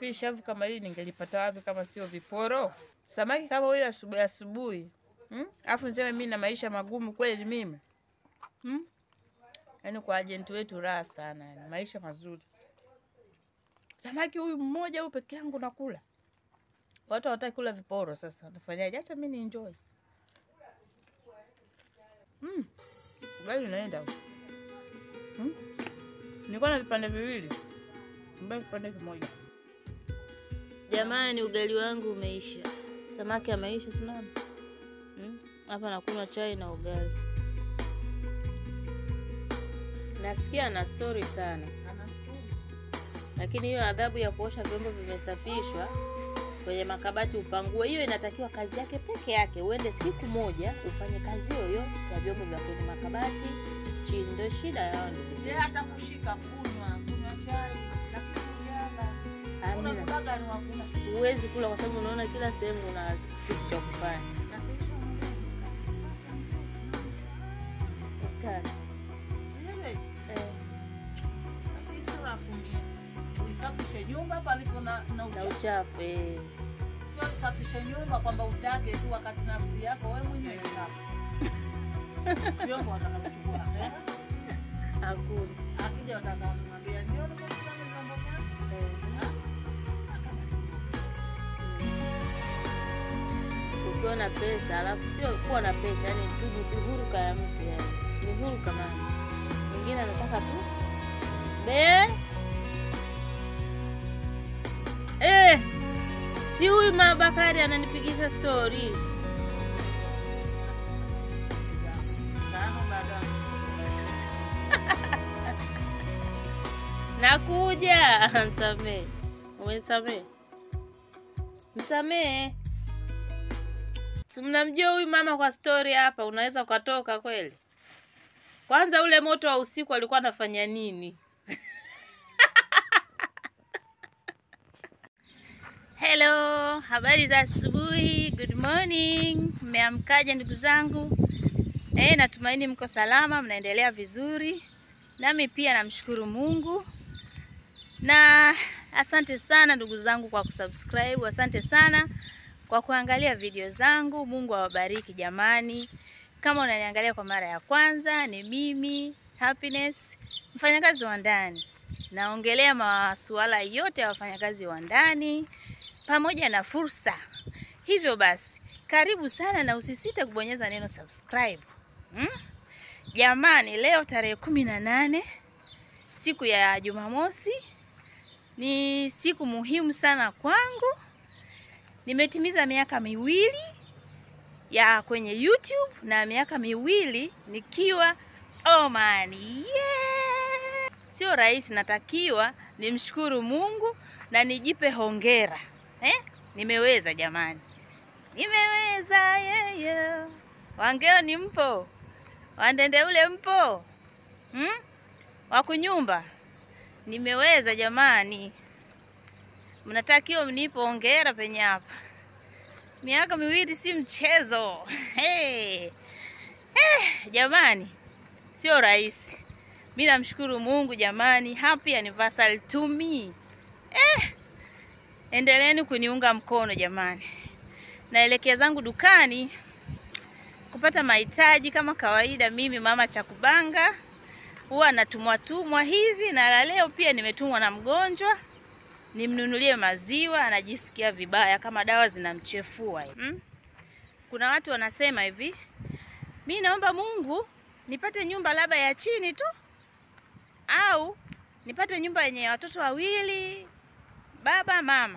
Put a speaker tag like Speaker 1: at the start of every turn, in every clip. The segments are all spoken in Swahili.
Speaker 1: Nafikiri shavu kama hili ningelipata wapi kama sio viporo? Samaki kama huyo asubuhi asubuhi. Hmm? Afu niseme mimi na maisha magumu kweli mimi. Hmm? Yaani kwa ajenti wetu raha sana, yani maisha mazuri. Samaki huyu mmoja huyu peke yangu nakula. Watu hawataki kula viporo sasa. Nafanyaje? Acha mimi ni enjoy. Mm. Ugali unaenda huko. Hmm? Nilikuwa na vipande viwili. Mbona kipande kimoja?
Speaker 2: Jamani, ugali wangu umeisha, samaki ameisha, sinaona Hmm? hapa nakunywa chai na ugali. Nasikia na stori sana, lakini hiyo adhabu ya kuosha vyombo vimesafishwa kwenye makabati upangue, hiyo inatakiwa kazi yake peke yake. Uende siku moja ufanye kazi hiyo hiyo ya vyombo vya kwenye makabati chini, ndio shida yao ndugu
Speaker 3: Je,
Speaker 2: zangu.
Speaker 3: hata kushika kunywa kunywa chai lakini kujala
Speaker 2: Hamna.
Speaker 3: unakubaga ni wakuna
Speaker 2: Huwezi kula kwa sababu unaona kila sehemu una kitu cha kufanya. Hatari. Eh,
Speaker 3: uisafishe nyumba palipo na, na
Speaker 2: na
Speaker 3: uchafu.
Speaker 2: uchafu eh.
Speaker 3: Sio usafishe nyumba kwamba utake tu wakati nafsi yako wewe mwenyewe ni chafu. Vyombo watakapochukua hela,
Speaker 2: Hakuna.
Speaker 3: akija watakamwambia njoo tukutane vyombo vyako.
Speaker 2: Eh. Ukiwa na pesa alafu sio kuwa na pesa, yani tu ni huruka ya mtu yani. Ni huruka mama. Mwingine anataka tu be eh, si huyu Mabakari ananipigisha stori
Speaker 3: Tano baada
Speaker 2: Nakuja. Msamee. Umenisamee? Msamee. Si mnamjua huyu mama kwa stori hapa, unaweza ukatoka kweli? Kwanza ule moto wa usiku alikuwa anafanya nini? Hello, habari za asubuhi. Good morning. Mmeamkaje ndugu zangu? Eh, natumaini mko salama, mnaendelea vizuri. Nami pia namshukuru Mungu na asante sana ndugu zangu kwa kusubscribe. Asante sana kwa kuangalia video zangu. Mungu awabariki jamani. Kama unaniangalia kwa mara ya kwanza, ni mimi Happiness, mfanyakazi wa ndani. Naongelea masuala yote ya wafanyakazi wa ndani pamoja na fursa. Hivyo basi, karibu sana na usisite kubonyeza neno subscribe. Hmm? Jamani, leo tarehe kumi na nane siku ya Jumamosi ni siku muhimu sana kwangu. Nimetimiza miaka miwili ya kwenye YouTube na miaka miwili nikiwa Oman. Yeah! Sio rahisi, natakiwa nimshukuru Mungu na nijipe hongera eh? Nimeweza jamani, nimeweza yeah, yeah. Wangeo ni mpo, Wandende ule mpo hmm? Wakunyumba nimeweza jamani, mnatakiwa mnipe hongera penye hapa. Miaka miwili si mchezo hey. Eh, jamani, sio rahisi. Mi namshukuru Mungu jamani, happy anniversary to me. Eh, endeleeni kuniunga mkono jamani. Naelekea zangu dukani kupata mahitaji kama kawaida. Mimi mama Chakubanga huwa natumwa tumwa hivi, na la leo pia nimetumwa na mgonjwa nimnunulie maziwa, anajisikia vibaya kama dawa zinamchefua hmm? Kuna watu wanasema hivi, mi naomba Mungu nipate nyumba labda ya chini tu, au nipate nyumba yenye watoto wawili, baba mama.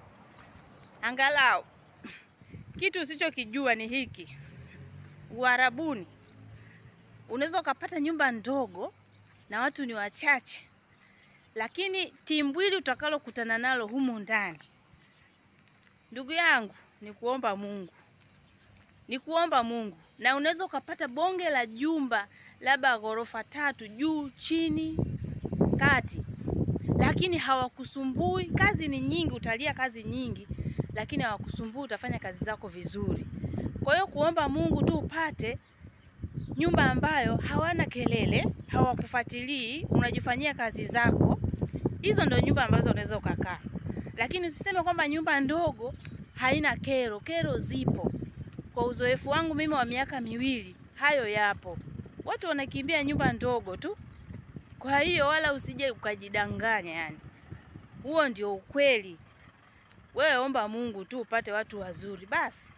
Speaker 2: Angalau kitu usichokijua ni hiki, Uarabuni unaweza ukapata nyumba ndogo na watu ni wachache, lakini timbwili utakalokutana nalo humu ndani, ndugu yangu, ni kuomba Mungu, ni kuomba Mungu. Na unaweza ukapata bonge la jumba labda ghorofa tatu, juu chini, kati, lakini hawakusumbui. Kazi ni nyingi, utalia kazi nyingi, lakini hawakusumbui, utafanya kazi zako vizuri. Kwa hiyo kuomba Mungu tu upate nyumba ambayo hawana kelele, hawakufuatilii, unajifanyia kazi zako. Hizo ndio nyumba ambazo unaweza ukakaa, lakini usiseme kwamba nyumba ndogo haina kero. Kero zipo. Kwa uzoefu wangu mimi wa miaka miwili, hayo yapo. Watu wanakimbia nyumba ndogo tu. Kwa hiyo wala usije ukajidanganya, yani huo ndio ukweli. Wewe omba Mungu tu upate watu wazuri basi.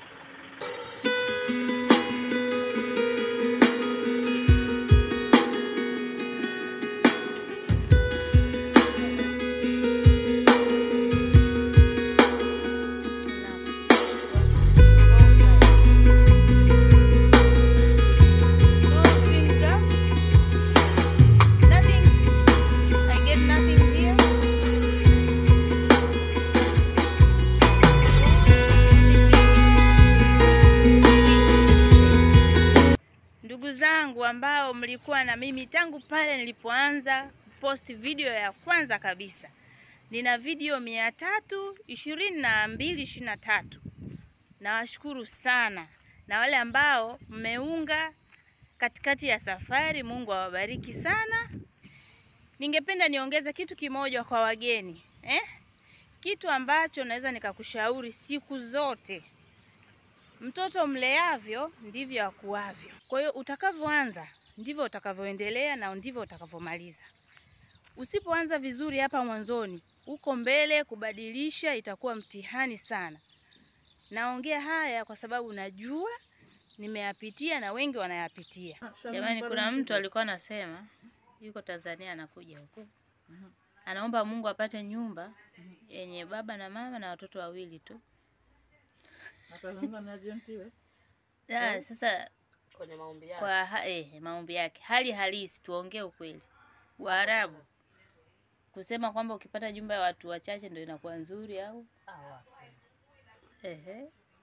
Speaker 2: Ndugu zangu ambao mlikuwa na mimi tangu pale nilipoanza kupost video ya kwanza kabisa, nina video mia tatu ishirini na mbili ishirini na tatu. Nawashukuru sana, na wale ambao mmeunga katikati ya safari, Mungu awabariki sana. Ningependa niongeze kitu kimoja kwa wageni eh? Kitu ambacho naweza nikakushauri siku zote Mtoto mleavyo ndivyo akuavyo. Kwa hiyo utakavyoanza ndivyo utakavyoendelea na ndivyo utakavyomaliza. Usipoanza vizuri hapa mwanzoni, huko mbele kubadilisha itakuwa mtihani sana. Naongea haya kwa sababu najua nimeyapitia na wengi wanayapitia. Jamani, kuna mtu alikuwa anasema yuko Tanzania anakuja huku, anaomba Mungu apate nyumba yenye baba na mama na watoto wawili tu.
Speaker 3: Atazungumza na ajenti we.
Speaker 2: Ah, sasa
Speaker 3: Kwenye maombi yake.
Speaker 2: kwa ha, eh, maombi yake hali halisi, tuongee ukweli. Waarabu kusema kwamba ukipata nyumba ya watu wachache ndio inakuwa nzuri au
Speaker 3: Ah, wapi.
Speaker 2: ehe,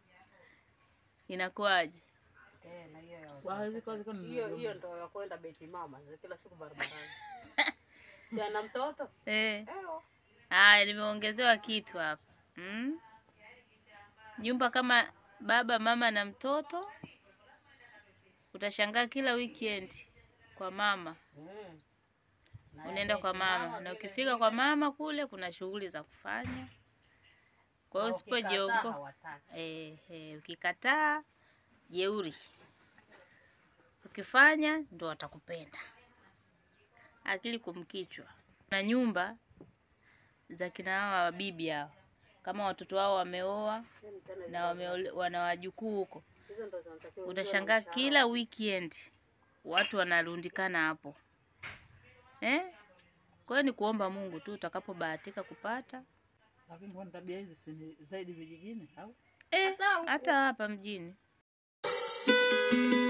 Speaker 2: inakuwaje?
Speaker 3: Tena hiyo ya
Speaker 4: Kwa hizi kazi kwani
Speaker 3: hiyo hiyo ndo ya kwenda beti mama za kila siku barabarani. si ana mtoto?
Speaker 2: Eh,
Speaker 3: Ewa.
Speaker 2: haya nimeongezewa kitu hapa mm? Nyumba kama baba mama na mtoto, utashangaa kila weekend kwa mama
Speaker 3: Mm.
Speaker 2: unaenda kwa mama na ukifika kwa mama kule kuna shughuli za kufanya. Kwa hiyo
Speaker 3: Na ukikataa
Speaker 2: usipojiongo
Speaker 3: hawataki.
Speaker 2: eh, eh, ukikataa jeuri, ukifanya ndo watakupenda. Akili kumkichwa. Na nyumba za kina hawa wabibi hao, kama watoto wao wameoa na wameole, wana wajukuu huko,
Speaker 3: Hizo ndo zinatakiwa
Speaker 2: utashangaa kila weekend watu wanarundikana hapo eh? Kwa hiyo ni kuomba Mungu tu utakapobahatika kupata
Speaker 4: lakini kwani tabia hizi si ni zaidi vijijini au?
Speaker 2: eh, hata hapa mjini